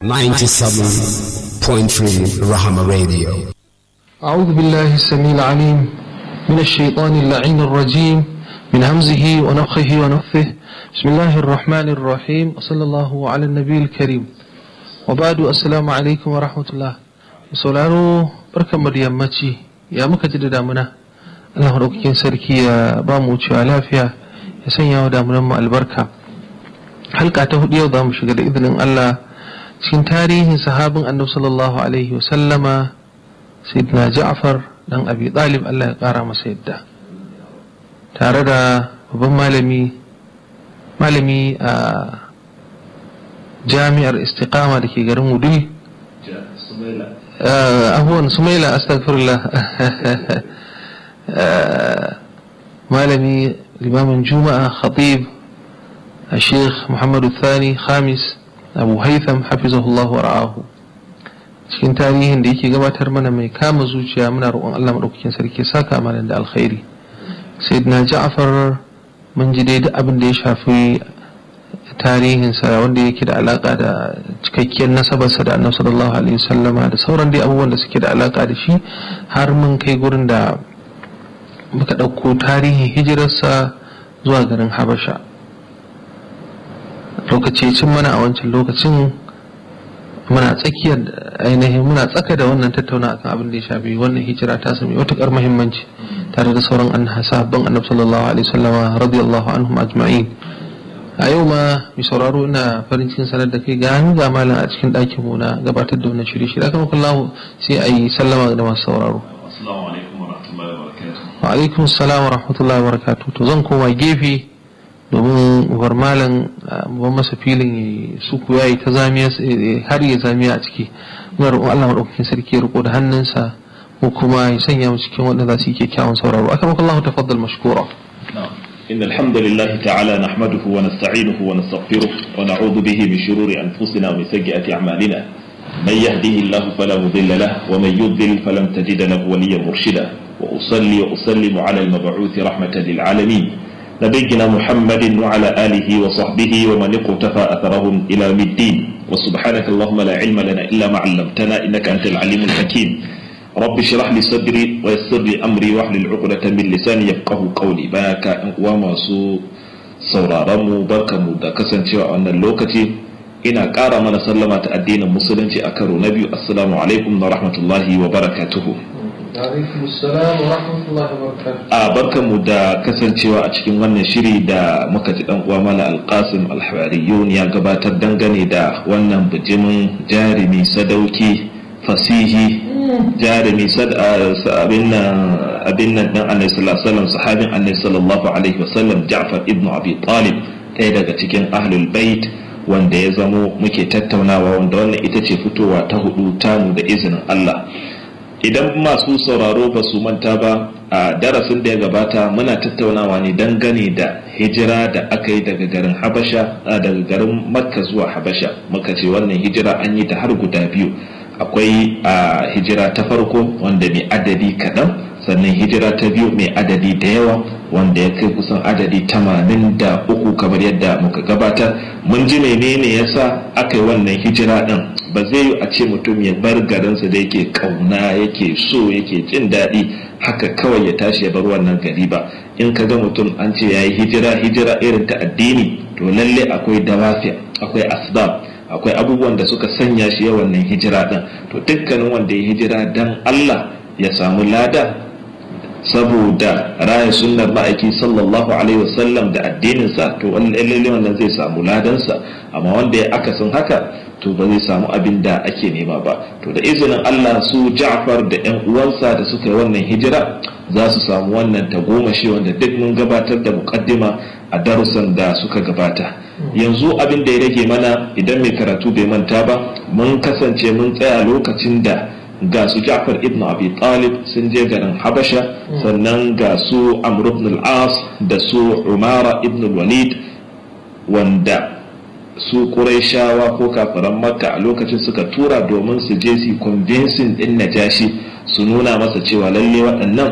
97.3 Rahama Radio. أعوذ بالله السميع العليم من الشيطان اللعين الرجيم من همزه ونفخه ونفثه بسم الله الرحمن الرحيم وصلى الله على النبي الكريم وبعد السلام عليكم ورحمة الله sauraro barkan mu da yammaci ya muka ji da damuna Allah maɗaukakin sarki ya ba mu wucewa lafiya ya sanya wa damunan mu albarka halka ta hudu yau za mu shiga da izinin Allah cikin tarihin sahabin annabi sallallahu alaihi wa sallama sayyidina Ja'far dan Abi Talib Allah ya kara masa yadda tare da babban malami malami a jami'ar istiqama da ke garin Wudil abuwan sumaila astagfirullah malami limamin juma'a khatib a sheikh muhammadu thani khamis abu haitham hafizahullahu wa ra'ahu cikin tarihin da yake gabatar mana mai kama zuciya muna roƙon allah maɗaukakin sarki saka mana da alkhairi sayyidina ja'far mun ji dai abin da ya shafi tarihinsa wanda yake da alaka da cikakkiyar nasabarsa da annabi sallallahu alaihi wasallama da sauran dai abubuwan da suke da alaka da shi har mun kai gurin da muka ɗauko tarihin hijirarsa zuwa garin habasha lokaci cin mana a wancan lokacin muna tsakiyar ainihin muna tsaka da wannan tattauna akan abin da ya shafi wannan hijira ta sami matuƙar muhimmanci tare da sauran an sabon annabi sallallahu alaihi wasallama radiyallahu anhum ajma'in a yau ma mai sauraro ina farin cikin sanar da kai ga hannu ga malam a cikin ɗakin mu na gabatar da wannan shirye shirye akan kullahu sai a yi sallama da masu sauraro wa alaikum salam wa rahmatullahi wa barakatuh to zan koma gefe domin war malam ban masa filin ya suku yayi ta zamiya har ya zamiya a ciki muna roƙon Allah madaukakin sarki ya riko da hannunsa ko kuma ya sanya mu cikin wanda za su yi kyakkyawan sauraro akan kullahu tafaddal mashkura إن الحمد لله تعالى نحمده ونستعينه ونستغفره ونعوذ به من شرور أنفسنا ومن سيئات أعمالنا من يهده الله فلا مضل له ومن يضلل فلن تجد له وليا مرشدا وأصلي وأسلم على المبعوث رحمة للعالمين نبينا محمد وعلى آله وصحبه ومن اقتفى أثرهم إلى يوم الدين وسبحانك اللهم لا علم لنا إلا ما علمتنا إنك أنت العليم الحكيم رب اشرح لي صدري ويسر لي امري واحلل عقدة من لساني يفقهوا قولي baka in uwa masu sauraron mu barkamu da kasancewa a wannan lokaci ina ƙara mana sallama ta addinin musulunci a karo na biyu assalamu alaikum wa rahmatullahi wa barakatuhu a barkanmu da kasancewa a cikin wannan shiri da muka ji dan uwa mala alqasim alhawariyun ya gabatar dangane da wannan bijimin jarumi sadauki fasihi jarumi abin nan dan annabi sallallahu alaihi wasallam sahabin annabi sallallahu alaihi wasallam Ja'far ibn Abi Talib ɗaya daga cikin ahlul bait wanda ya zamo muke tattaunawa wanda wannan ita ce fitowa ta hudu tamu da izinin Allah idan masu sauraro ba su manta ba a darasin da ya gabata muna tattaunawa ne dangane da hijira da aka yi daga garin Habasha daga garin Makka zuwa Habasha muka ce wannan hijira an yi ta har guda biyu akwai a hijira ta farko wanda mai adadi kaɗan sannan hijira ta biyu mai adadi da yawa wanda ya kai kusan adadi tamanin da uku kamar yadda muka gabatar mun ji menene yasa aka yi wannan hijira ɗin ba zai yi a ce mutum ya bar garinsa da yake ƙauna yake so yake jin daɗi haka kawai ya tashi ya bar wannan gari ba in ka ga mutum an ce ya yi hijira hijira irin ta addini to lalle akwai dawafi akwai asbab akwai abubuwan da suka sanya shi ya wannan hijira ɗin to dukkanin wanda ya hijira dan Allah ya samu lada saboda raya sunnar ma'aiki sallallahu alaihi wasallam da addininsa to lalle wannan zai samu ladansa amma wanda ya akasin haka to ba zai samu abin da ake nema ba to da izinin Allah su Ja'far da ƴan uwansa da suka yi wannan hijira za su samu wannan tagomashi wanda duk mun gabatar da muqaddima a darussan da suka gabata yanzu abin da ya rage mana idan mai karatu bai manta ba mun kasance mun tsaya lokacin da ga su Ja'far ibn Abi Talib sun je garin Habasha sannan ga su Amr ibn al-As da su Umara ibn al-Walid wanda su Qurayshawa ko kafiran Makka a lokacin suka tura domin su je su convincing din Najashi su nuna masa cewa lalle waɗannan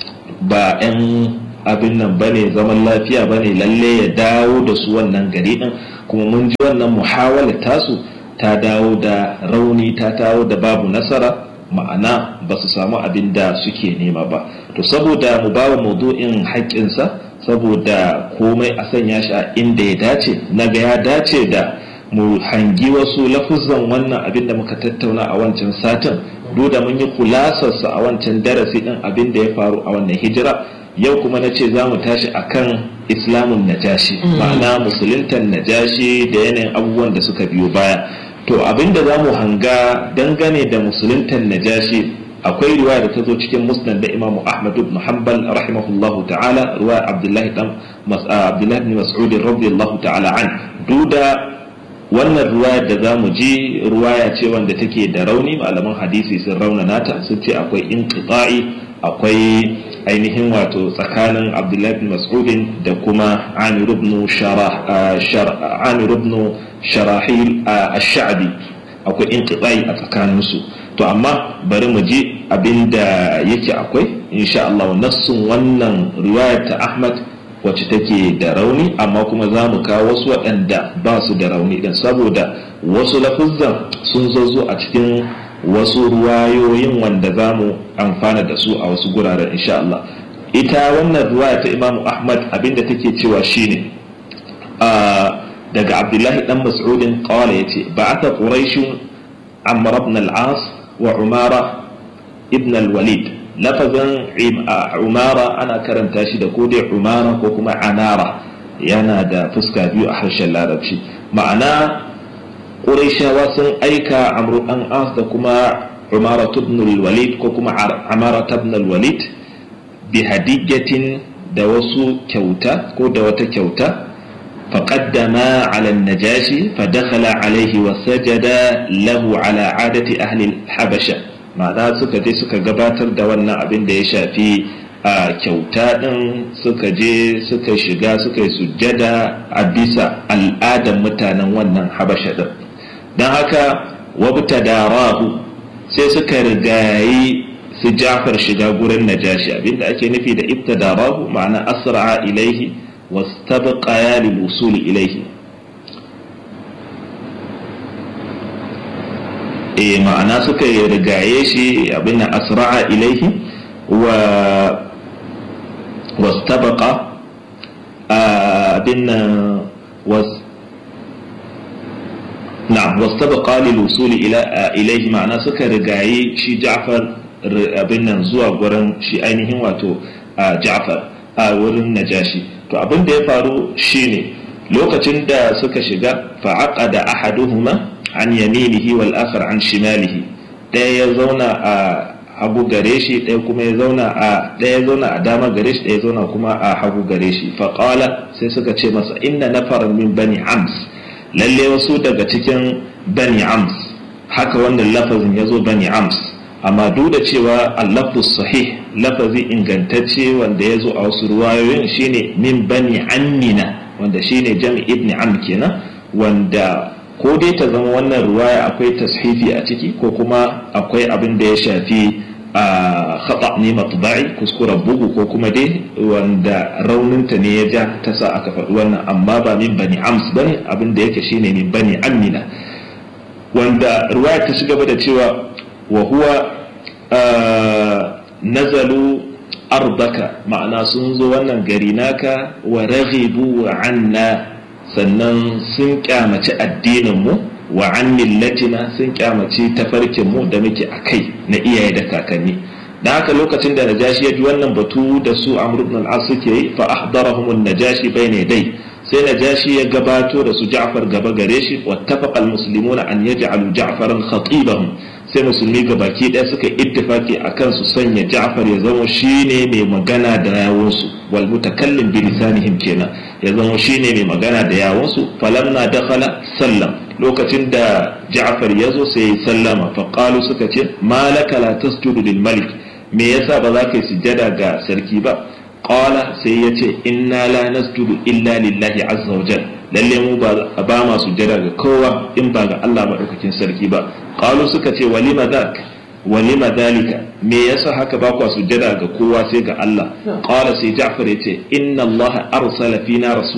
ba 'yan abin nan bane zaman lafiya bane lalle ya dawo da su wannan gari din kuma mun ji wannan muhawala tasu ta dawo da rauni ta dawo da babu nasara ma'ana ba su samu abin da suke nema ba to saboda mu ba wa maudu'in haƙƙinsa saboda komai a sanya shi a inda ya dace na ga ya dace da mu hangi wasu lafuzan wannan abin da muka tattauna a wancan satin duk da mun yi kulasarsa a wancan darasi din abin da ya faru a wannan hijira yau kuma na ce za mu tashi akan islamun najashi ma'ana musuluntan najashi da yanayin abubuwan da suka biyo baya to abin da za mu hanga dangane da musuluntan najashi akwai riwaya da ta zo cikin musnad da imamu ahmad ibn hanbal rahimahullahu ta'ala riwaya abdullahi dan abdullahi ibn mas'ud radiyallahu ta'ala an duda wannan ruwayar da za mu ji ruwaya ce wanda take da rauni malaman hadisi sun raunana ta sun ce akwai inqita'i akwai ainihin wato tsakanin abdullahi bin mas'udin da kuma amir ibn sharahil ash-sha'bi akwai inqita'i a tsakaninsu to amma bari mu ji abinda yake akwai insha Allah nassun wannan riwayar ta Ahmad wacce take da rauni amma kuma za mu kawo wasu waɗanda ba su da rauni ɗin saboda wasu lafuzzan sun zo a cikin wasu ruwayoyin wanda za mu amfana da su a wasu guraren insha Allah ita wannan ruwaya ta imamu ahmad abinda take cewa shine daga abdullahi dan mas'udin qala yace ba'atha quraish amr ibn al-as wa umara ibn al-walid lafazin umara ana karanta shi da ko dai umara ko kuma anara yana da fuska biyu a harshen larabci ma'ana ƙuraishawa sun aika amru an as da kuma umara ibn walid ko kuma amara ibn walid bi hadijatin da wasu kyauta ko da wata kyauta فقدم على النجاشي فدخل عليه وسجد له على عادة أهل الحبشة ma'ana suka je suka gabatar da wannan abin da ya shafi a kyauta ɗin suka je suka shiga suka yi sujjada a bisa al'adar mutanen wannan habasha ɗin don haka wabta da rahu sai suka rigayi su jafar shiga gurin najashi abinda ake nufi da ibta da rahu ma'ana asra'a ilaihi wastabqa lil wusuli ilaihi e ma'ana suka yi rigaye shi abin nan asra'a ilaihi wa wastabaqa abin nan was na wastabaqa lil wusuli ila ilaihi ma'ana suka rigaye shi Ja'far abin nan zuwa gurin shi ainihin wato Ja'far a wurin Najashi to abin da ya faru shine lokacin da suka shiga fa'aqada ahaduhuma an yaminihi wal akhar an shimalihi ɗaya ya zauna a hagu gare shi ɗaya kuma ya zauna a ɗaya ya zauna a dama gare shi ɗaya ya zauna kuma a hagu gare shi faqala sai suka ce masa inna nafaran min bani ams lalle wasu daga cikin bani ams haka wannan lafazin ya zo bani ams amma duk da cewa al-lafzus sahih lafazi ingantacce wanda ya zo a wasu ruwayoyin shine min bani ammina wanda shine jami ibn am kenan wanda ko dai ta zama wannan ruwaya akwai tashifi a ciki ko kuma akwai abin da ya shafi a khata ne matba'i kuskuren bugu ko kuma dai wanda rauninta ne ya ja ta sa aka faɗi wannan amma ba min bani ams bane abin da yake shine min bani amina wanda ruwaya ta ci gaba da cewa wa huwa nazalu ardaka ma'ana sun zo wannan gari naka wa raghibu anna sannan sun kyamaci addininmu wa an millatina sun kyamaci tafarkinmu da muke a kai na iyaye da kakanni da haka lokacin da najashi ya ji wannan batu da su amr ibn al-as suke yi fa ahdarahum an-najashi bayna dai sai najashi ya gabato da su ja'far gaba gare shi wattafaqa al-muslimuna an yaj'alu ja'faran khatibahum sai musulmi gabaki ɗaya suka ittifaki akan su sanya ja'far ya zama shine mai magana da yawunsu wal mutakallim bi lisanihim kenan ya zama shine mai magana da yawunsu falamma dakhala sallam lokacin da ja'far ya zo sai ya sallama fa qalu suka ce malaka la tasjudu lil malik me yasa ba za ka yi sujjada ga sarki ba qala sai ya ce inna la nasjudu illa lillahi azza wa jalla lalle mu ba ba ma sujjada ga kowa in ba ga Allah madaukakin sarki ba qalu suka ce walima dhak walima dhalika me yasa haka ba ku sujjada ga kowa sai ga Allah qala sai Ja'far yace inna Allah arsala fina rasulan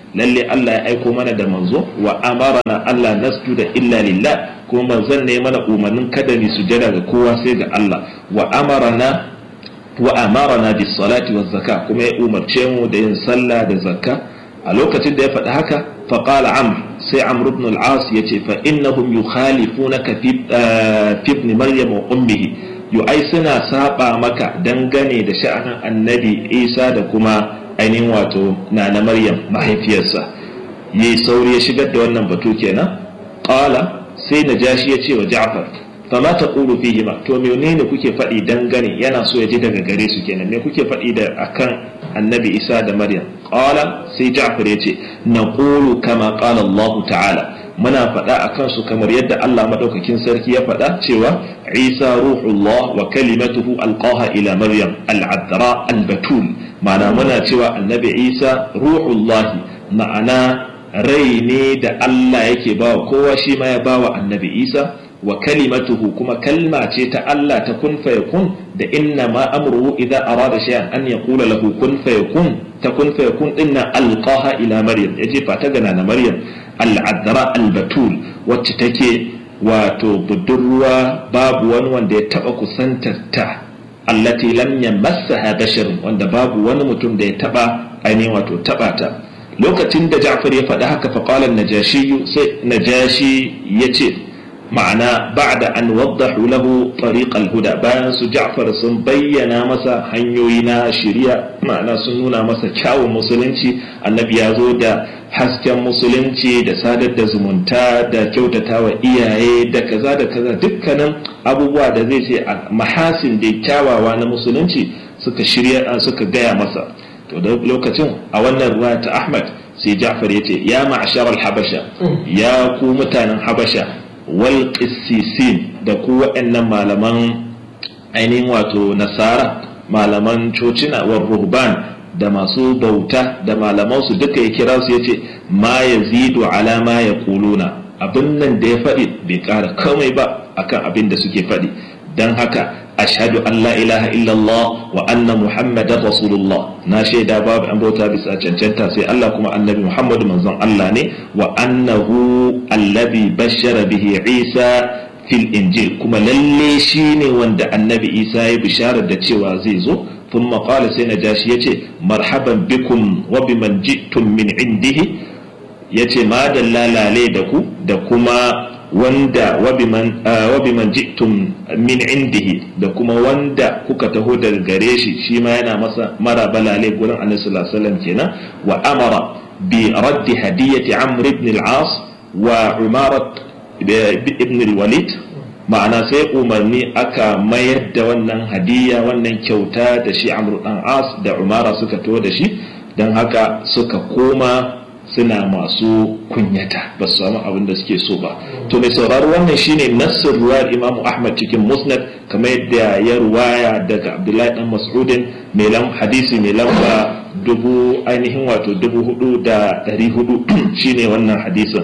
lalle Allah ya aiko mana da manzo wa amarana Allah nasjuda illa lillah kuma manzon ne mana umarnin kada mu sujada ga kowa sai ga Allah wa amarana wa amarana bis salati waz zakka kuma ya umarce mu da yin sallah da zakka a lokacin da ya faɗi haka fa qala amr sai amr ibn al-as yace fa innahum yukhalifunaka fi fi ibn maryam wa ummihi yu ai suna saba maka dangane da sha'anin annabi isa da kuma ainihin wato nana maryam mahaifiyarsa yayi sauri ya shigar da wannan batu kenan qala sai najashi ya ce wa ja'far fama taqulu fihi ma to menene kuke faɗi dangane yana so ya ji daga gare su kenan me kuke faɗi da akan annabi isa da maryam qala sai ja'far ya ce naqulu kama qala allah ta'ala muna faɗa a kansu kamar yadda Allah maɗaukakin sarki ya faɗa cewa Isa ruhullah wa kalimatuhu alqaha ila Maryam al'adra albatul ma'ana muna cewa annabi Isa ruhullah ma'ana rai ne da Allah yake bawa kowa shi ma ya bawa annabi Isa wa kalimatuhu kuma kalma ce ta Allah ta kun fayakun da inna ma amruhu idza arada shay'an an yaqula lahu kun fayakun ta kun fayakun dinna alqaha ila Maryam yaje fata gana na Maryam al'adara albatul wacce take wato budurwa babu wani wanda ya taba kusantar ta allati lam yamassaha basharun wanda babu wani mutum da ya taba ainihin wato taba ta lokacin da Ja'far ya faɗi haka fa qala najashi sai najashi yace ma'ana ba'da an waddahu lahu tariq al-huda bayan su Ja'far sun bayyana masa hanyoyi na shari'a ma'ana sun nuna masa kyawun musulunci annabi ya zo da hasken musulunci da sadar da zumunta da kyautata wa iyaye da kaza da kaza dukkanin abubuwa da zai ce a mahasin da kyawawa na musulunci suka shirya suka gaya masa to da lokacin a wannan ruwa ta ahmad sai ja'far ya ce ya ma'ashar habasha ya ku mutanen habasha wal qissisin da ku waɗannan malaman ainihin wato nasara malaman cocina wa ruhban da masu bauta da malamansu duka ya kira su ya ce ma ya zido alama ya kuluna abin nan da ya faɗi bai ƙara komai ba akan abin da suke faɗi don haka ashhadu an la ilaha illallah wa anna muhammadan rasulullah na shaida babu an bauta bisa cancanta sai Allah kuma annabi muhammadu manzon Allah ne wa annahu allazi bashara bihi isa fil injil kuma lalle shine wanda annabi isa ya bisharar da cewa zai zo ثم قال سينا جاشي يتي مرحبا بكم وبمن جئتم من عنده يتي ما دلالا لي دكو دكما wanda wabiman ji'tum min indihi da kuma wanda kuka taho daga gare shi shi ma yana masa mara balale gurin annabi sallallahu alaihi wasallam kenan wa amara bi raddi hadiyati amr ibn al-as wa umarat ibn al-walid ma'ana sai umarni aka mayar da wannan hadiya wannan kyauta da shi amru dan as da umara suka to da shi don haka suka koma suna masu kunyata ba su samu abin da suke so ba to mai sauraro wannan shine nassar ruwayar imam ahmad cikin musnad kamar yadda ya ruwaya daga abdullahi dan mas'udin mai lam hadisi mai lamba dubu ainihin wato dubu hudu da dari hudu shine wannan hadisin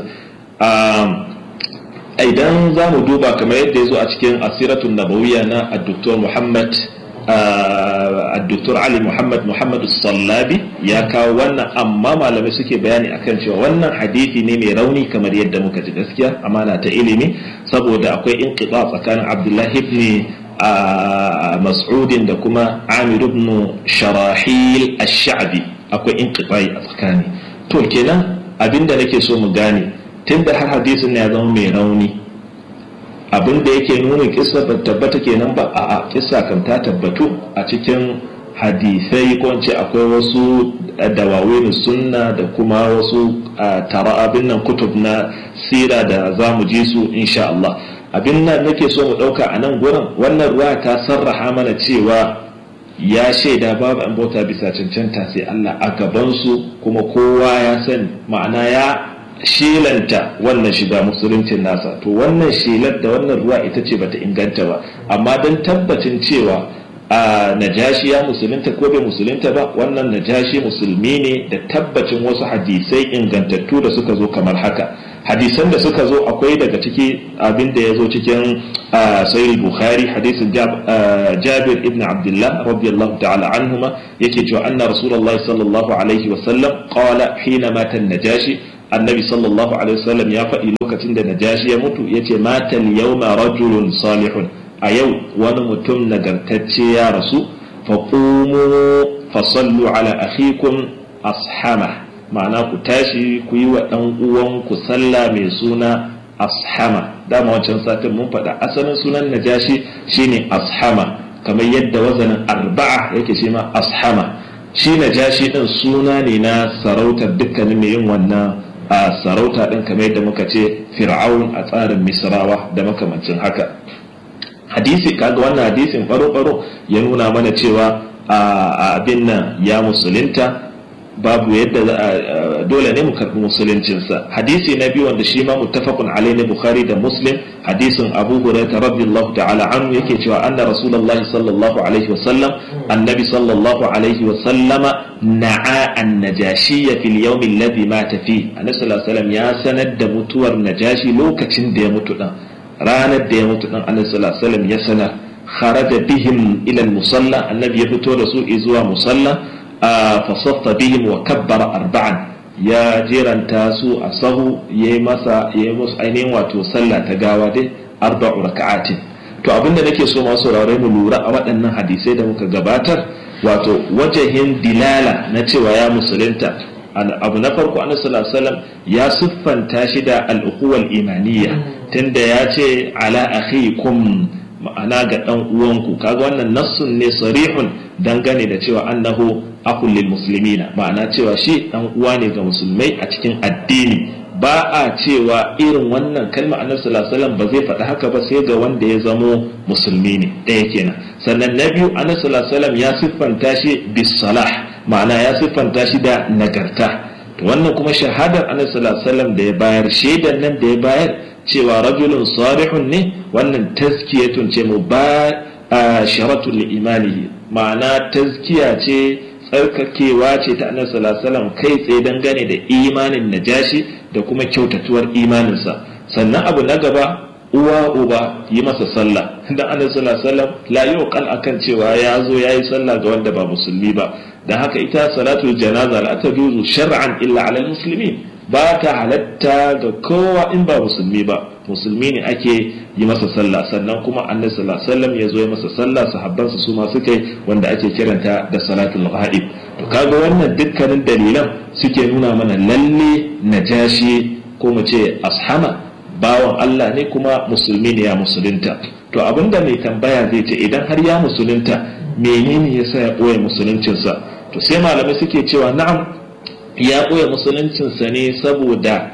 idan za mu duba kamar yadda ya zo a cikin asiratun nabawiya na addoktor muhammad addoktor ali muhammad muhammad sallabi ya kawo wannan amma malamai suke bayani akan cewa wannan hadithi ne mai rauni kamar yadda muka ji gaskiya amana ta ilimi saboda akwai inqita tsakanin abdullahi ibn mas'udin da kuma amir ibn sharahil ash-sha'bi akwai inqita a tsakani to kenan abinda nake so mu gane tunda har hadisin ne ya zama mai rauni abin da yake nuna kisa ba tabbata kenan ba a a kisa kan ta tabbatu a cikin hadisai ko ce akwai wasu dawawin sunna da kuma wasu tara abin nan kutub na sira da za mu ji su insha Allah abin nan nake so mu dauka a nan gurin wannan ruwa ta sarraha mana cewa ya shaida babu an bauta bisa cancanta sai Allah a gabansu kuma kowa ya sani ma'ana ya shelanta wannan shiga musuluncin nasa to wannan shelar da wannan ruwa ita ce bata inganta ba amma don tabbacin cewa a najashi ya musulunta ko bai musulunta ba wannan najashi musulmi ne da tabbacin wasu hadisai ingantattu da suka zo kamar haka hadisan da suka zo akwai daga ciki abin da ya zo cikin sahih bukhari hadisin jabir ibn abdullah radiyallahu ta'ala anhuma yake cewa anna rasulullahi sallallahu alaihi wa sallam qala hina mata najashi annabi sallallahu alaihi wa sallam ya faɗi lokacin da najashi ya mutu yace mata al-yawma rajulun salihun a yau wani mutum nagartacce ya rasu faqumu fasallu ala akhikum ashama ma'ana ku tashi ku yi wa ɗan uwanku sallah mai suna ashama dama wancan satin mun faɗa asalin sunan najashi shine ashama kamar yadda wazanin arba'a yake shi ma ashama shi najashi ɗin suna ne na sarautar dukkanin mai yin wannan a sarauta ɗin kamar yadda muka ce fir'aun a tsarin misrawa da makamancin haka hadisi kaga wannan hadisin baro-baro ya nuna mana cewa a abin nan ya musulunta babu yadda dole ne mu karbi musuluncinsa hadisi na biyu wanda shi ma muttafaqun alaihi bukhari da muslim hadisin abu hurairah radiyallahu ta'ala anhu yake cewa anna rasulullahi sallallahu alaihi wa sallam annabi sallallahu alaihi wa sallama na'a an-najashi fil yawm alladhi mata fi annabi sallallahu alaihi wasallam ya sanar da mutuwar najashi lokacin da ya mutu dan ranar da ya mutu dan annabi sallallahu alaihi wasallam ya sanar kharaja bihim ila al-musalla annabi ya fito da su zuwa musalla fasaffa bihim wa kabbara arba'an ya jeranta su a sahu ya yi masa ya yi musu ainihin wato sallah ta gawa dai arba'u raka'atin to abinda nake so masu saurare mu lura a waɗannan hadisai da muka gabatar wato wajahin dilala na cewa ya musulunta abu na farko annabi sallallahu alaihi wasallam ya siffanta shi da al-ukhuwal imaniyya tunda ya ce ala akhikum ma'ana ga dan uwanku kaga wannan nassun ne sarihun dangane da cewa annahu akul lil muslimina ma'ana cewa shi dan uwa ne ga musulmai a cikin addini ba a cewa irin wannan kalma annabi sallallahu alaihi wasallam ba zai faɗi haka ba sai ga wanda ya zamo musulmi ne ɗaya kenan sannan na biyu annabi sallallahu alaihi wasallam ya siffanta shi bis salah ma'ana ya siffanta shi da nagarta to wannan kuma shahadar annabi sallallahu alaihi wasallam da ya bayar shaidan nan da ya bayar cewa rajulun salihun ne wannan tazkiyatun ce mu ba sharatun li imanihi ma'ana tazkiya ce tsarkakewa ce ta annabi sallallahu alaihi wasallam kai tsaye dangane da imanin najashi da kuma kyautatuwar imaninsa sannan abu na gaba uwa uba yi masa sallah dan annabi sallallahu alaihi wasallam la yuqal akan cewa ya zo yayi sallah ga wanda ba musulmi ba dan haka ita salatul janaza la tajuzu shar'an illa ala muslimin ba ta halatta ga kowa in ba musulmi ba musulmi ne ake yi masa sallah sannan kuma annabi sallallahu alaihi wasallam ya zo ya masa sallah sahabbansa su ma suka yi wanda ake kiranta da salatul ghaib to kaga wannan dukkanin dalilan suke nuna mana lalle najashi ko mu ce ashama bawan Allah ne kuma musulmi ne ya musulunta to abinda mai tambaya zai ce idan har ya musulunta menene yasa ya ɓoye musuluncinsa to sai malamai suke cewa na'am ya ɓoye musuluncinsa ne saboda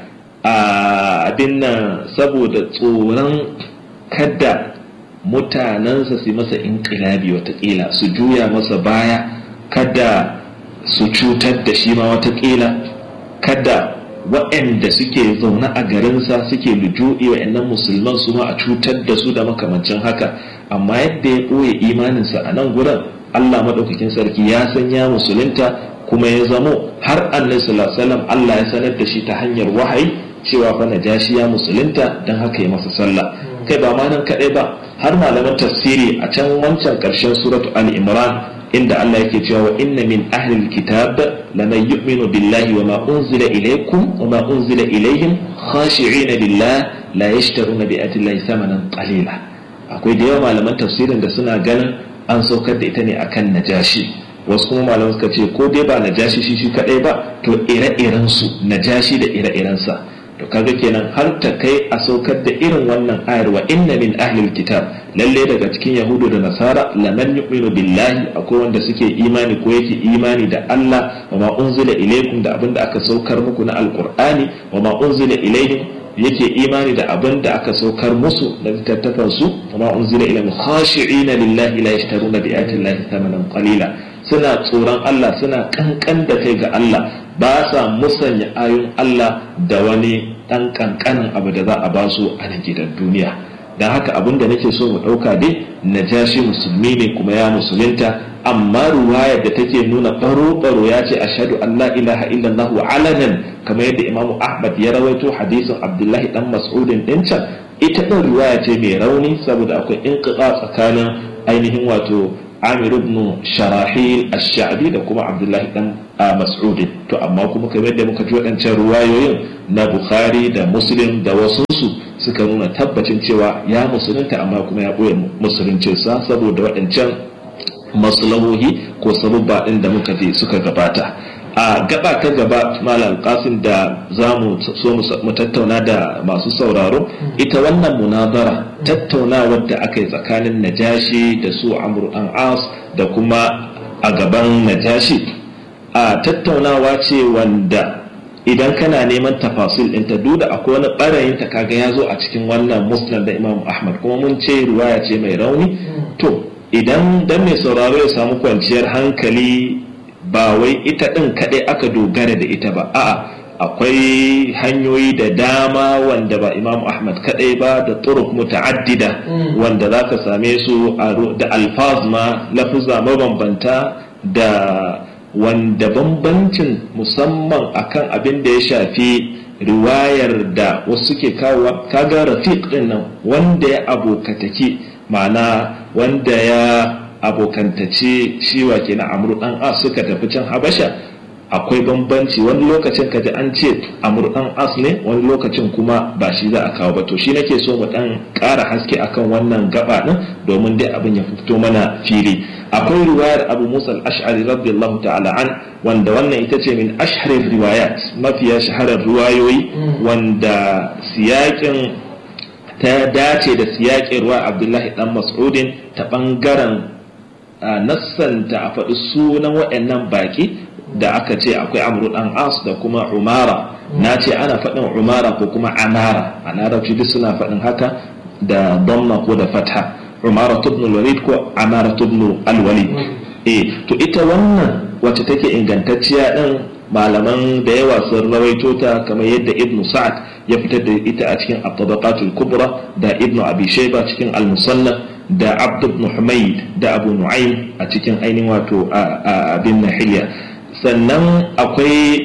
abin nan saboda tsoron kada mutanensa su masa inƙilabi watakila su juya masa baya kada su cutar da shi ma watakila kada waɗanda suke zaune a garinsa suke lujuɗi waɗannan musulman su ma a cutar da su da makamancin haka amma yadda ya ɓoye imaninsa a nan gurin allah maɗaukakin sarki ya san ya musulunta kuma ya zamo har annabi sallallahu alaihi wasallam Allah ya sanar da shi ta hanyar wahayi cewa fa najashi ya musulunta dan haka ya masa sallah kai ba ma nan kadai ba har malaman tafsiri a can wancan karshen suratu ali imran inda Allah yake cewa wa inna min ahli alkitab laman yu'minu billahi wa ma unzila ilaykum wa ma unzila ilayhim khashi'ina lillah la yashtaruna bi ayati llahi thamanan qalila akwai da yawa malaman tafsirin da suna ganin an saukar da ita ne akan najashi wasu kuma malamai suka ce ko dai ba najashi shi shi kadai ba to ire-iren su najashi da ire-iren sa to kaga kenan har ta kai a saukar da irin wannan ayar wa inna min ahlil kitab lalle daga cikin yahudu da nasara laman yu'minu billahi akwai wanda suke imani ko yake imani da Allah wa ma unzila ilaykum da abinda aka saukar muku na alqur'ani wa ma unzila ilayhim yake imani da abin da aka saukar musu da littattafan su wa ma unzila ilayhim khashi'ina lillahi la yashtaruna bi ayati llahi thamanan qalila suna tsoron Allah suna kankan da kai ga Allah ba sa musanya ayoyin Allah da wani ɗan kankanin abu da za a ba su a nan gidan duniya don haka abin da nake so mu ɗauka dai najashi musulmi ne kuma ya musulunta amma ruwayar da take nuna baro-baro ya ce ashadu an la ilaha illallah wa alanan kamar yadda imamu ahmad ya rawaito hadisin abdullahi dan mas'udin din can ita ɗin riwaya ce mai rauni saboda akwai inqita tsakanin ainihin wato amir ibn sharahil ash-sha'bi da kuma abdullahi dan mas'udin to amma kuma kamar yadda muka ji waɗancan ruwayoyin na bukhari da muslim da wasunsu suka nuna tabbacin cewa ya musulunta amma kuma ya ɓoye musuluncinsa saboda waɗancan maslahohi ko sabubba ɗin da muka ji suka gabata a gaba ta gaba malam qasim da za mu so mu tattauna da masu sauraro ita wannan munazara tattaunawar da aka yi tsakanin najashi da su amru an as da kuma a gaban najashi a tattaunawa ce wanda idan kana neman tafasil ɗinta duk da akwai wani ɓarayin ta kaga ya zo a cikin wannan musnad da imam ahmad kuma mun ce ruwaya ce mai rauni to idan dan mai sauraro ya samu kwanciyar hankali ba wai ita ɗin kaɗai aka dogara da ita ba a'a akwai hanyoyi da dama wanda ba imam ahmad kaɗai ba da turuk muta'addida wanda za ka same su da alfaz ma lafuza mabambanta da wanda bambancin musamman akan abin da ya shafi riwayar da wasu suke kawo kaga rafiq ɗin nan wanda ya abokataki ma'ana wanda ya abokantace shiwa ke na amur dan as suka tafi can habasha akwai bambanci wani lokacin kaji an ce amur dan as ne wani lokacin kuma ba shi za a kawo ba to shi nake so mu dan ƙara haske akan wannan gaba din domin dai abin ya fito mana fili akwai riwayar abu musa al-ash'ari radiyallahu ta'ala an wanda wannan ita ce min ashharir riwayat mafiya shaharar riwayoyi wanda siyakin ta dace da siyakin ruwa abdullahi dan mas'udin ta bangaren nassanta a faɗi sunan waɗannan baƙi da aka ce akwai amru dan as da kuma umara na ce ana faɗin umara ko kuma amara a larabci duk suna faɗin haka da damma ko da fatha umara ibn walid ko amara ibn al-walid eh to ita wannan wacce take ingantacciya din malaman da yawa sun rawaito ta kamar yadda ibn sa'ad ya fitar da ita a cikin at-tabaqatul kubra da ibn abi shayba cikin al-musannaf da abd ibn humayd da abu nu'aym a cikin ainihin wato abin nahiliya sannan akwai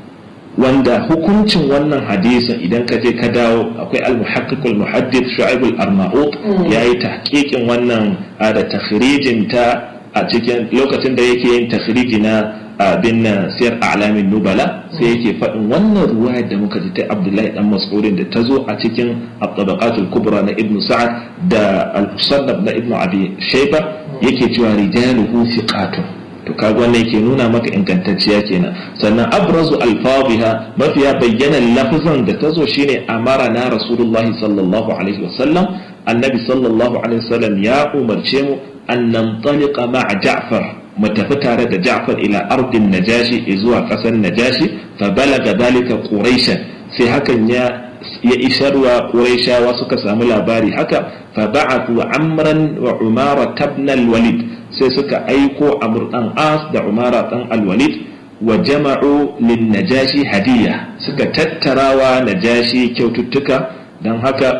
wanda hukuncin wannan hadisin idan ka je ka dawo akwai al-muhaqqiqul muhaddith shu'aib al-arnaut yayi tahqiqin wannan da takhrijin ta a cikin lokacin da yake yin takhriji na abin nan siyar alamin nubala sai yake faɗin wannan ruwaya da muka ji ta abdullahi dan mas'udin da ta zo a cikin at-tabaqatul kubra na ibnu sa'ad da al-musannaf na ibnu abi shayba yake cewa rijaluhu thiqatun to kaga wannan yake nuna maka ingantacciya kenan sannan abrazu alfabiha mafiya bayyana lafazan da ta zo shine amara na rasulullahi sallallahu alaihi wasallam annabi sallallahu alaihi wasallam ya umarce mu an nantaliqa ma'a ja'far mu tafi tare da ja'far ila ardin najashi zuwa kasar najashi fa balaga dalika quraishan sai hakan ya ya isarwa quraishawa suka samu labari haka fa ba'athu amran wa umara ibn al-walid sai suka aiko amur dan as da umara dan al-walid wa jama'u lin najashi hadiya suka tattarawa najashi kyaututtuka dan haka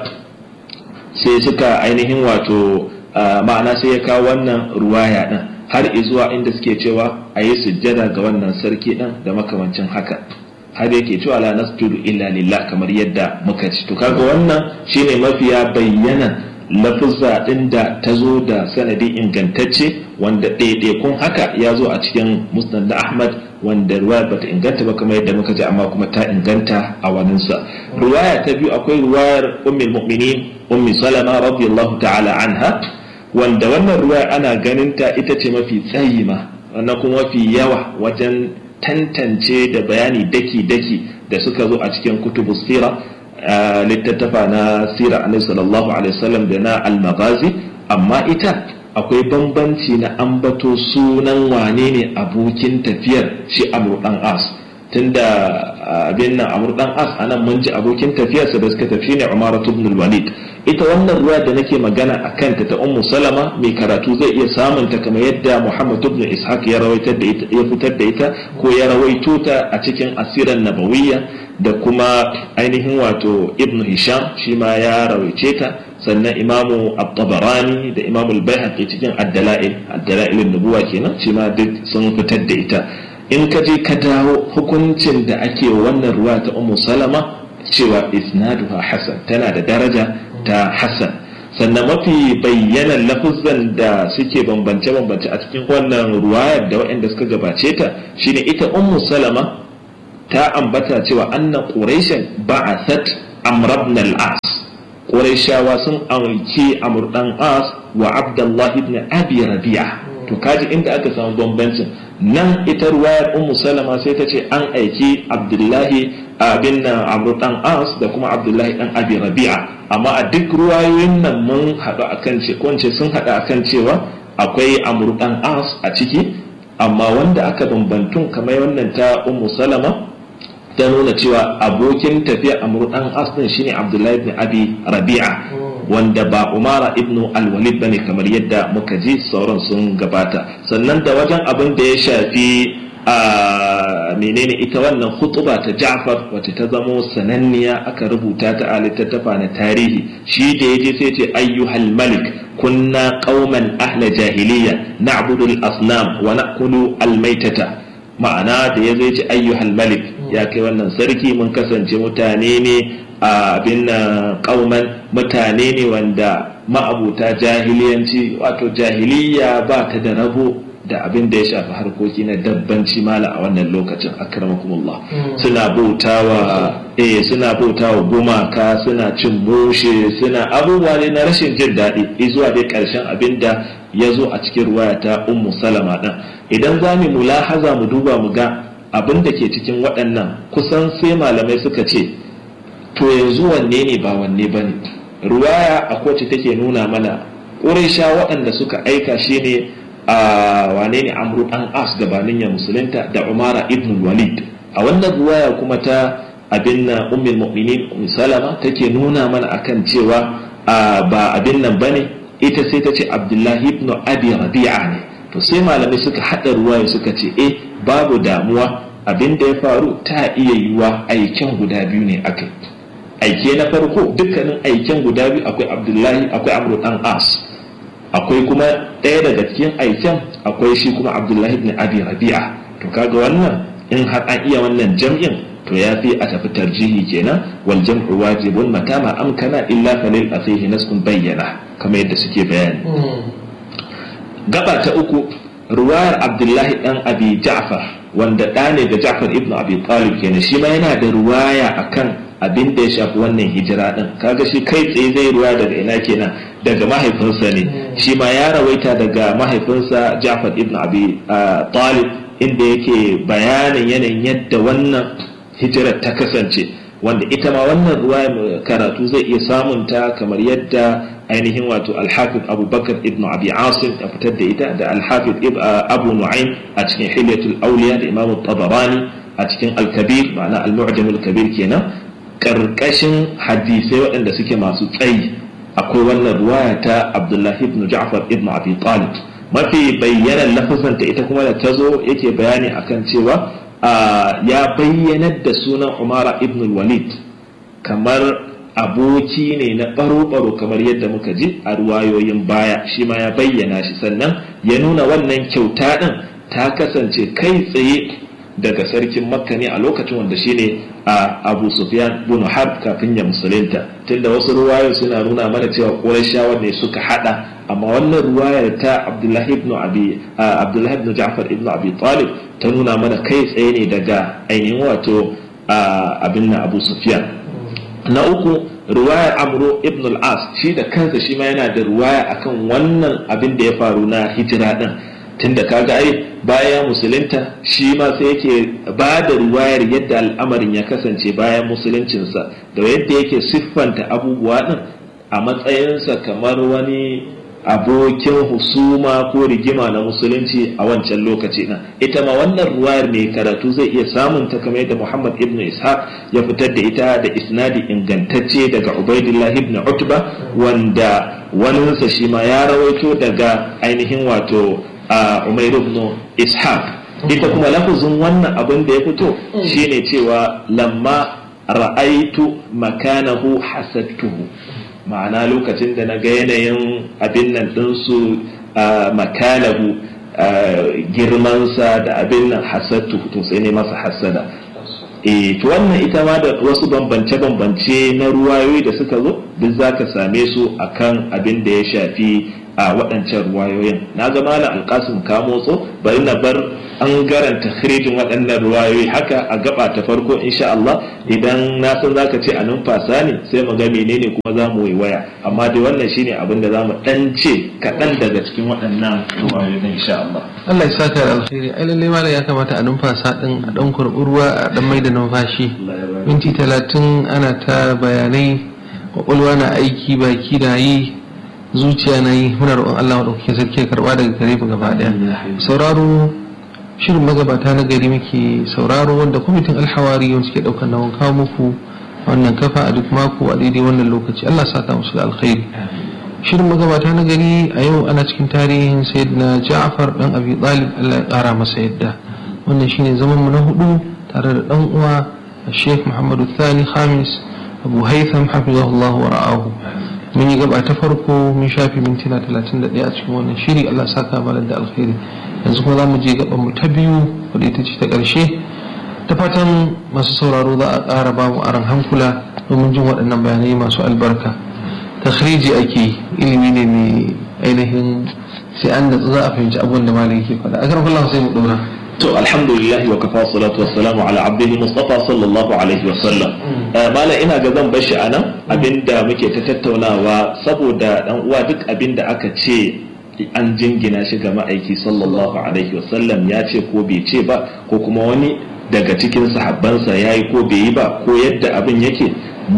sai suka ainihin wato ma'ana sai ya kawo wannan ruwaya din har izuwa inda suke cewa a yi sujjada ga wannan sarki din da makamancin haka har yake cewa la nasjudu illa lillah kamar yadda muka ci to kaga wannan shine mafiya bayyana lafuzza din da ta zo da sanadi ingantacce wanda ɗaiɗaikun haka ya zo a cikin musnad da ahmad wanda ruwaya bata inganta ba kamar yadda muka ji amma kuma ta inganta a waninsa ruwaya ta biyu akwai ruwayar ummul mu'minin ummi salama radiyallahu ta'ala anha wanda wannan ruwaya ana ganin ta ita ce mafi tsayi ma wannan kuma mafi yawa wajen tantance da bayani daki-daki da suka zo a cikin kutubu sira littattafa na sira alaihi sallallahu alaihi wasallam da na al-maghazi amma ita akwai bambanci na ambato sunan wane ne abokin tafiyar shi amru dan as tunda abin nan amur dan as anan mun ji abokin tafiyarsa da suka tafi ne umara ibn walid ita wannan ruwa da nake magana a kanta ta ummu salama mai karatu zai iya samun ta kamar yadda muhammad ibn ishaq ya rawaitar da ita ya fitar da ita ko ya rawaito ta a cikin asiran nabawiyya da kuma ainihin wato ibn hisham shi ma ya rawaice ta sannan imamu at-tabarani da imamu al-baihaqi cikin ad-dala'il ad-dala'il nubuwa kenan shi ma duk sun fitar da ita in ka je ka dawo hukuncin da ake wannan ruwa ta ummu salama cewa isnaduha hasan tana da daraja ta hasan sannan mafi bayyanan lafuzan da suke bambance-bambance a cikin wannan ruwayar da waɗanda suka gabace ta shine ita ummu salama ta ambata cewa anna quraishan ba'athat amr ibn al-as quraishawa sun aiki amr dan as wa abdullah ibn abi rabi'a to kaji inda aka samu bambancin nan ita ruwayar ummu salama sai ta ce an aiki abdullahi abin nan amr dan as da kuma abdullahi dan abi rabi'a amma a duk ruwayoyin nan mun haɗu akan ce ko sun haɗu akan cewa akwai amr dan as a ciki amma wanda aka bambantun kamar wannan ta ummu salama ta nuna cewa abokin tafiya amr dan as din shine abdullahi ibn abi rabi'a wanda ba umara ibnu alwalid bane kamar yadda muka ji sauran sun gabata sannan da wajen abin da ya shafi a menene ita wannan khutuba ta Ja'far wacce ta zamo sananniya aka rubuta ta a littattafa na tarihi shi da yaje sai ce ayyuhal malik kunna qauman ahla jahiliya na'budu al-asnam wa na'kulu al-maitata ma'ana da yazo ce ayyuhal malik ya kai wannan sarki mun kasance mutane ne a abin kauman mutane ne wanda ma'abuta jahiliyanci wato jahiliya ba ta da rabo da abin da ya shafi harkoki na dabbanci mala a wannan lokacin akramakumullah suna bautawa eh suna bautawa gumaka suna cin mushe suna abubuwa ne na rashin jin daɗi zuwa dai ƙarshen abin da ya zo a cikin ruwaya ta ummu salama ɗin idan za mu mulahaza mu duba mu ga abin da ke cikin waɗannan kusan sai malamai suka ce to yanzu wanne ne ba wanne ba ne ruwaya a kowace take nuna mana ƙuraisha waɗanda suka aika shi ne a wane ne amru ɗan as gabanin ya musulunta da umara ibn walid a wannan ruwaya kuma ta abin na ummul mu'minin ummu salama take nuna mana akan cewa ba abin nan bane ita sai ta ce abdullahi ibn abi rabi'a ne to sai malamai suka haɗa ruwaya suka ce eh babu damuwa abin da ya faru ta iya yiwa aikin guda biyu ne akai aike na farko dukkanin aiken guda biyu akwai abdullahi akwai amru dan as akwai kuma ɗaya daga cikin aiken akwai shi kuma abdullahi ibn abi rabi'a to kaga wannan in har an iya wannan jam'in to ya fi a tafi tarjihi kenan wal jam'u wajibun mata ma amkana illa falil afihi naskun bayyana kamar yadda suke bayani gaba ta uku ruwayar abdullahi dan abi ja'far wanda ɗa ne da ja'far ibn abi talib kenan shi ma yana da ruwaya akan abin da ya shafi wannan hijira din kaga shi kai tsaye zai ruwa daga ina kenan daga mahaifinsa ne shi ma ya rawaita daga mahaifinsa Ja'far ibn Abi Talib inda yake bayanin yanayin yadda wannan hijirar ta kasance wanda ita ma wannan ruwa karatu zai iya samun ta kamar yadda ainihin wato Al-Hafiz Abu Bakar ibn Abi Asim ya fitar da ita da Al-Hafiz Abu Nu'aym a cikin Hilyatul Awliya da Imam Tabarani a cikin Al-Kabir ma'ana Al-Mu'jam Al-Kabir kenan karkashin hadisai waɗanda suke masu tsayi akwai wannan ruwaya ta abdullahi ibn ja'far ibn abi talib mafi bayyanan lafazanta ita kuma da ta zo yake bayani akan cewa ya bayyanar da sunan umara ibn walid kamar aboki ne na baro-baro kamar yadda muka ji a ruwayoyin baya shi ma ya bayyana shi sannan ya nuna wannan kyauta ɗin ta kasance kai tsaye daga sarkin makka ne a lokacin wanda shine a abu sufyan bin harb kafin ya musulunta tunda wasu ruwayar suna nuna mana cewa qurayshawa ne suka hada amma wannan ruwayar ta abdullahi ibn abi abdullahi ibn ja'far ibn abi talib ta nuna mana kai tsaye ne daga ainihin wato abin na abu sufyan na uku ruwayar amro ibn al-as shi da kansa shi ma yana da ruwaya akan wannan abin da ya faru na hijira din tunda kaga ai bayan musulunta shi ma sai yake ba da ruwayar yadda al'amarin ya kasance bayan musuluncinsa da yadda yake siffanta abubuwa din a matsayinsa kamar wani abokin husuma ko rigima na musulunci a wancan lokaci na ita ma wannan ruwayar mai karatu zai iya samun ta kamar yadda Muhammad ibn Ishaq ya fitar da ita da isnadi ingantacce daga Ubaidillah ibn Utba wanda waninsa shi ma ya rawaito daga ainihin wato Umair ibn Ishaq ita kuma lafazin wannan abin da ya fito shine cewa lamma ra'aitu makanahu hasadtuhu ma'ana lokacin da na ga yanayin abin nan ɗinsu makanahu girmansa da abin nan hasadtu to sai ne masa hasada e to wannan ita ma da wasu bambance-bambance na ruwayoyi da suka zo duk za ka same su akan abin da ya shafi a waɗancan ruwayoyin na ga malam alkasim ka motso bari na bar an garanta khirijin waɗannan ruwayoyi haka a gaba ta farko insha Allah idan na san zaka ce a numfasa ne sai mu ga menene kuma za mu waya amma dai wannan shine abin da za mu ɗan ce kaɗan daga cikin waɗannan ruwayoyin insha Allah Allah ya saka da alkhairi ai lalle malam ya kamata a numfasa din a dan kurɓi ruwa a dan mai da numfashi minti talatin ana ta bayanai kwakwalwa na aiki baki da yi zuciya na yi muna roƙon Allah maɗaukakin sarki ya karɓa daga gare mu gaba ɗaya sauraro shirin magabata na gari muke sauraro wanda kwamitin alhawari wanda suke ɗaukar nawan kawo muku wannan kafa a duk mako a daidai wannan lokaci Allah saka musu da alkhairi shirin magabata na gari a yau ana cikin tarihin sayyidina Ja'far dan Abi Talib Allah ya ƙara masa yadda wannan shine zaman mu na hudu tare da dan uwa Sheikh Muhammadu Thani Khamis Abu Haytham hafizahullahu wa ra'ahu mun yi gaba ta farko mun shafi mintuna 31 a cikin wannan shiri Allah saka malam da alkhairi yanzu kuma za mu je gaban mu ta biyu wadda ita ce ta ƙarshe ta fatan masu sauraro za a ƙara ba mu aran hankula domin jin waɗannan bayanai masu albarka takhriji ake ilimi ne mai ainihin sai an da za a fahimci abubuwan da malam yake faɗa a karfin sai mu ɗora to alhamdulillah wa kafa salatu wassalamu ala abdihi mustafa sallallahu alaihi wasallam mala ina ga zan bashi anan abinda muke ta tattaunawa saboda dan uwa duk abinda aka ce an jingina shi ga ma'aiki sallallahu alaihi wasallam ya ce ko bai ce ba ko kuma wani daga cikin sahabbansa ya yi ko bai yi ba ko yadda abin yake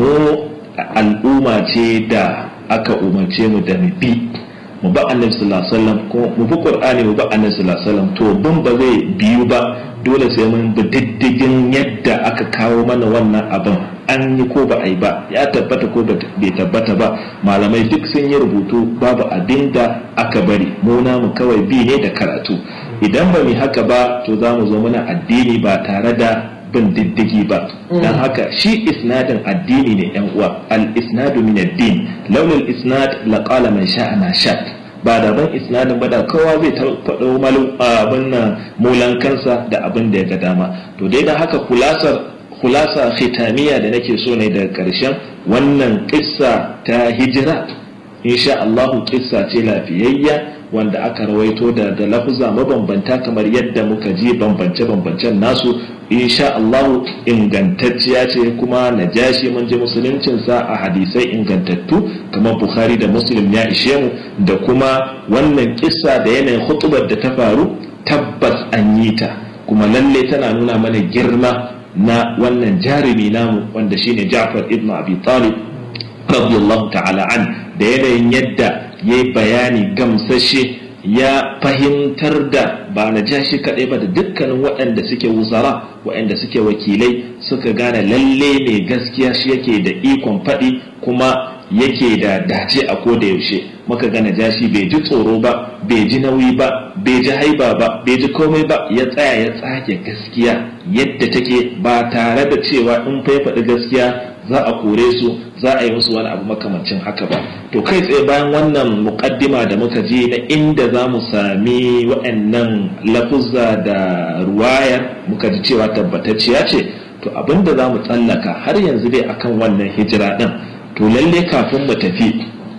mu al'umma ce da aka umarce mu da mu bi mu ba annabi sallallahu alaihi wasallam ko mu bi qur'ani mu ba annabi sallallahu alaihi wasallam to bin ba zai biyu ba dole sai mun bi diddigin yadda aka kawo mana wannan abin an yi ko ba a yi ba ya tabbata ko bai tabbata ba malamai duk sun yi rubutu babu abin da aka bari mu namu kawai bi ne da karatu idan ba mu haka ba to za mu zo muna addini ba tare da bin diddigi ba dan haka shi isnadin addini ne yan uwa al isnadu min ad-din laula al isnad la qala man sha'a ma sha ba da ban isnadin ba da kowa zai faɗo malum abin nan mulan kansa da abin da ya ga dama to dai dan haka kulasar kulasa khitamiya da nake so ne daga karshen wannan kissa ta hijira insha Allah kissa ce lafiyayya wanda aka rawaito da da lafuza mabambanta kamar yadda muka ji bambance-bambancen nasu insha Allah ingantacciya ce kuma najashi mun ji musuluncinsa a hadisai ingantattu kamar Bukhari da Muslim ya ishe mu da kuma wannan kissa da yanayin hutubar da ta faru tabbas an yi ta kuma lalle tana nuna mana girma na wannan jarumi namu wanda shine Ja'far ibn Abi Talib radiyallahu ta'ala an da yanayin yadda ya yi bayani gamsashe ya fahimtar da ba na ja shi kaɗai ba da dukkanin waɗanda suke wuzara waɗanda suke wakilai suka gane lalle mai gaskiya shi yake da ikon faɗi kuma yake da dace a ko da yaushe muka gane jashi bai ji tsoro ba bai ji nauyi ba bai ji haiba ba bai ji komai ba ya tsaya ya tsage gaskiya yadda take ba tare da cewa in fa ya faɗi gaskiya za a kore su za a yi musu wani abu makamancin haka ba to kai tsaye bayan wannan mukaddima da muka je na inda za mu sami waɗannan lafuzza da ruwayar muka ji cewa tabbatacciya ce to abin da za mu tsallaka har yanzu dai akan wannan hijira ɗin to lalle kafin mu tafi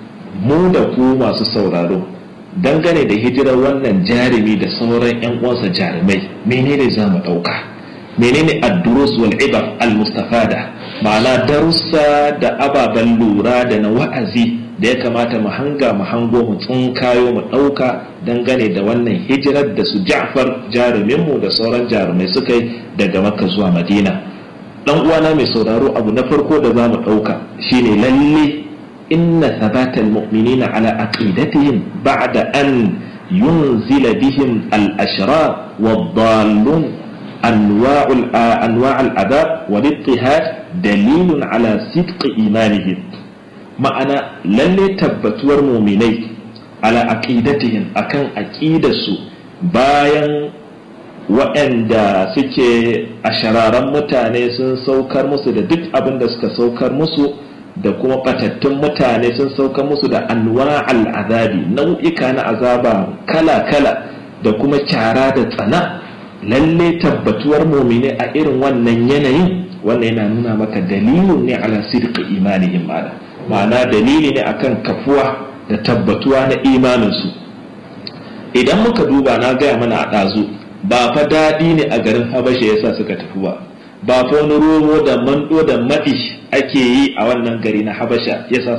mu da ku masu sauraro dangane da hijirar wannan jarumi da sauran 'yan uwansa jarumai menene za mu ɗauka menene ad-durus wal ibar al-mustafada ma'ana darussa da ababen lura da na wa'azi da ya kamata mu hanga mu hango mu tsinkayo mu ɗauka dangane da wannan hijirar da su Ja'far jaruminmu da sauran jarumai suka yi daga Makka zuwa Madina dan uwana mai sauraro abu na farko da za mu ɗauka shine lalle inna thabatal mu'minina ala aqidatihim ba'da an yunzila bihim al-ashrar wad-dallun أنواع أنواع العذاب والاضطهاد دليل على صدق إيمانهم معنى للي تبتور مؤمني على عقيدتهم أكن عقيدة bayan waɗanda suke a shararen mutane sun saukar musu da duk abin da suka saukar musu da kuma ɓatattun mutane sun saukar musu da anwa al'azabi nau'ika na azaba kala-kala da kuma kyara da tsana lalle tabbatuwar mumine a irin wannan yanayin wannan yana nuna maka dalilin ne ala sidqi imanihim ma'ana ma'ana dalili ne akan kafuwa da tabbatuwa na imaninsu idan muka duba na gaya mana a ɗazu ba fa daɗi ne a garin habasha yasa suka tafi ba ba fa wani romo da mando da maɗi ake yi a wannan gari na habasha yasa